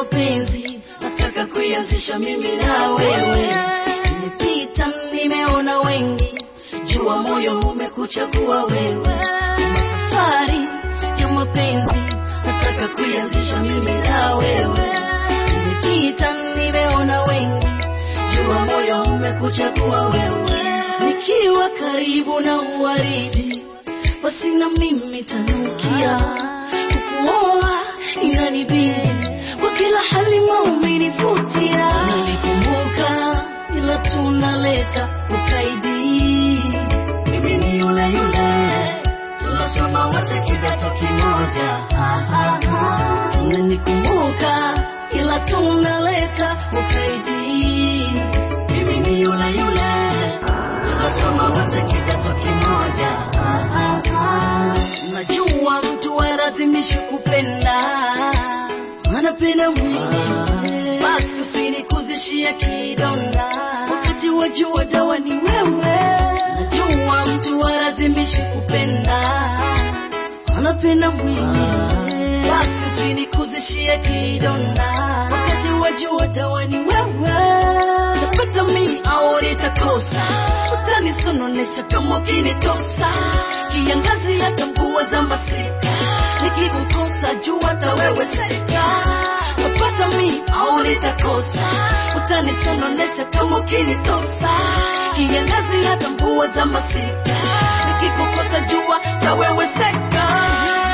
mapenzi nataka kuianzisha mimi na wewe. Nimepita nimeona wengi, jua moyo umekuchagua wewe. Safari ya mapenzi nataka kuianzisha mimi na wewe. Nimepita nimeona wengi, jua moyo umekuchagua wewe. Nikiwa karibu na uwaridi, basi na mimi tanukia kukuoa inanibidi kwa kila hali maumenivutia. Nilikumbuka ila tunaleta ukaidi, mimi ni yule yule tunasoma wote kidato kimoja. Ah, ah, ah. Unanikumbuka ila tunaleta ukaidi, mimi ni yule yule tunasoma wote kidato kimoja. Ah, ah, ah. Najua mtu alazimishi kupenda, anapenda mwingine, basi usinikuzishie kidonda, wakati wajua dawa ni wewe. Najua mtu alazimishi kupenda, anapenda mwingine, basi usinikuzishie kidonda, wakati wajua dawa ni wewe. Napata mi au nitakosa, utanisononesha kama ukinitosa, kiangazi hata mvua za masika, nikikukosa jua hata wewe seka. Napata mi au nitakosa, utanisononesha kama ukinitosa, kiangazi hata mvua za masika, nikikukosa jua hata wewe seka.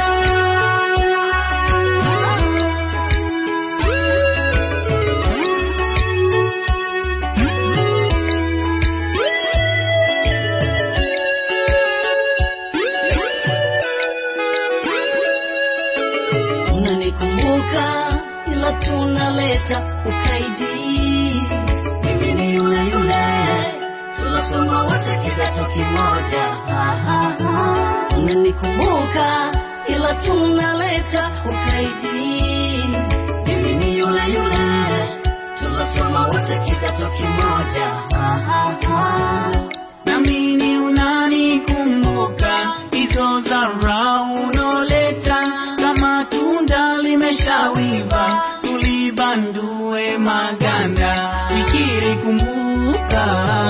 Unanikumbuka ila tunaleta ukaidi, mimi ni yule yule tunasoma wote kidato kimoja. Ah, ah, ah. Unanikumbuka ila tunaleta ukaidi, mimi ni yule yule tunasoma wote kidato kimoja. Ah, ah, ah. Namini unanikumbuka hizo zara unoleta, kama tunda limeshawiva tulibandue maganda, nikirikumbuka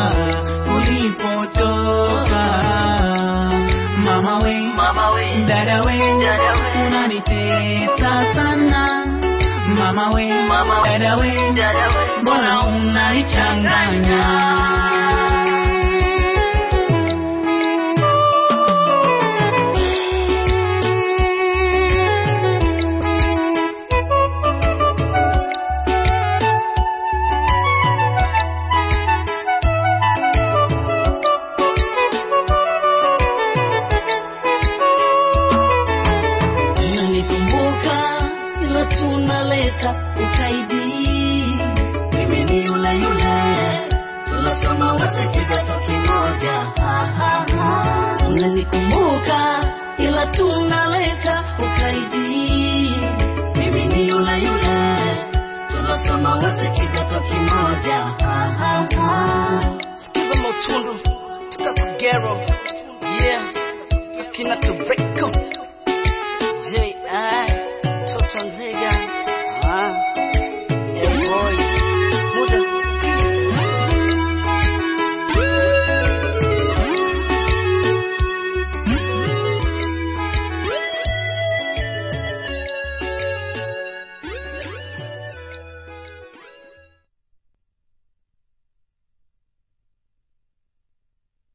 ulipotoka. Mama we, Mama we, dada we, Dada we. unanitesa sana. Mama we, Mama we, dada we, dada we. mbona unanichanganya? Unanikumbuka ila tunaleta ukaidi, mimi ni yule yule tunasoma wote kidato kimoja. Ah, ah, ah. Unanikumbuka ila tunaleta ukaidi, mimi ni yule yule tunasoma wote kidato kimoja. Ah, ah, ah. Sikiza mautundu toka Kagero, yeah, akina Tobacco J.I. Toto Nziga, ah, yeah boy,